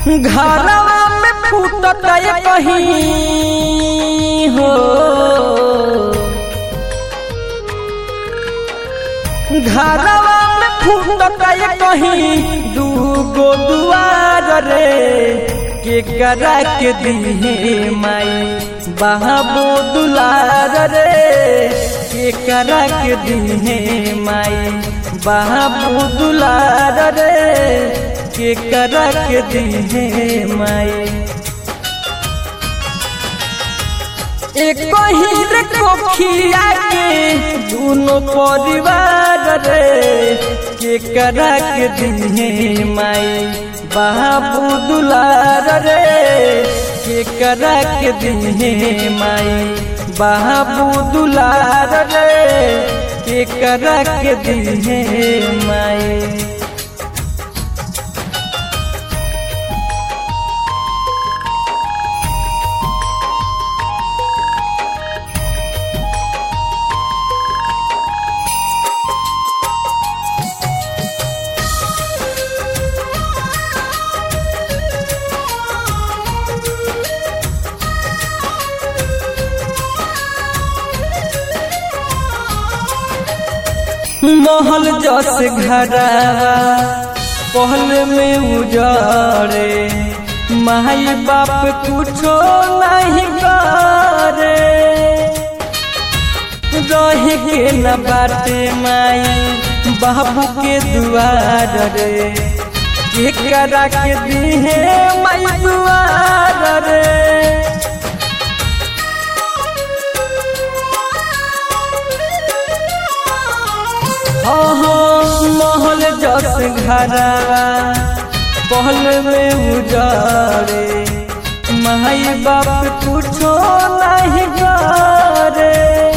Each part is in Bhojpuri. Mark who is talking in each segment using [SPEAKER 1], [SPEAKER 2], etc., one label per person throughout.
[SPEAKER 1] घरवा में फूटत कहीं हो घरवा में फूटत कहीं दूगो दुआर रे के करा के दिहे माई बाबू दुलार रे के करा के दिहे माई बाबू दुलार रे के करा के दिहे माई एक ही रे कोखिया के दोनों परिवार रे के करा के दिहे माई बाबू दुलार रे के करा के दिहे माई बाबू दुलार रे के करा के दिहे माई महल जस घरा पहल में उजारे माई बाप कुछो नहीं करे रह के न बाटे माई बाबू के दुआर रे के करा के दिहे माई दुआर रे महल जस घरा पहल में उजारे माई बाप कुछो नहीं करे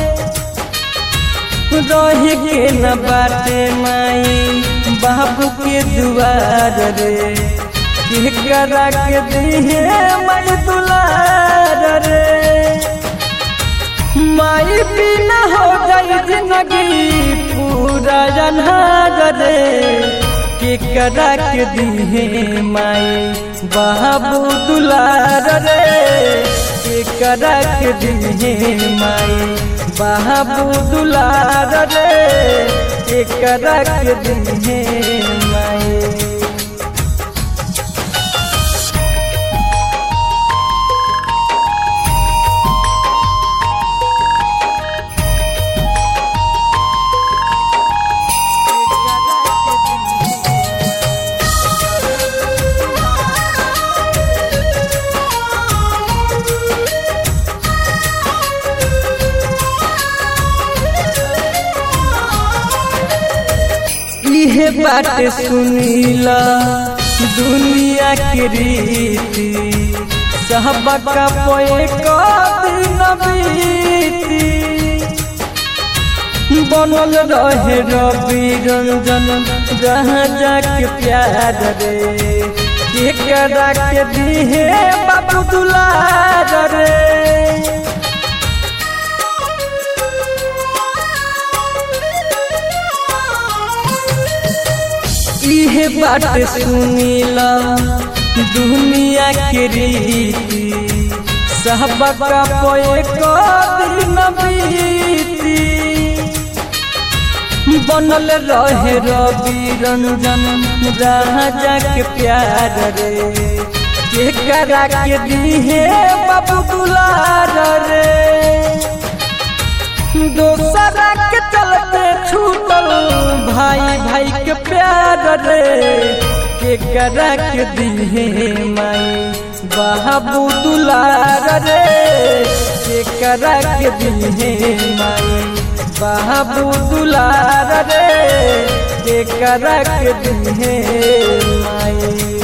[SPEAKER 1] रह के न बाटे माई बाबू के दुआर रे के करा के दिहे माई दुलार रे माई बिना हो गई जिंदगी पूरा जन्हार रे के करा के दिहे माई बाबू दुलार रे के करा के दिहे माई बाबू दुलार रे के करा के दिहे माई इहे बात सुनीला दुनिया के रीति सहबका पोए दिन बीती बनल रहे रवि रंजन जहाँ जाके प्यार रे के करा के दिहे बाबू दुलार रे इहे बात सुनीला दुनिया के रीति सहबका पोए दिन बीती बनल रहे रवि रंजन राजा के प्यार रे के करा के दिहे बाबू दुलार रे दोसरा के चलते छूटल भाई भाई के प्यार रे के करा के दिहे माई बाबू दुलार रे के करा के दिहे माई बाबू दुलार रे के करा के दिहे माई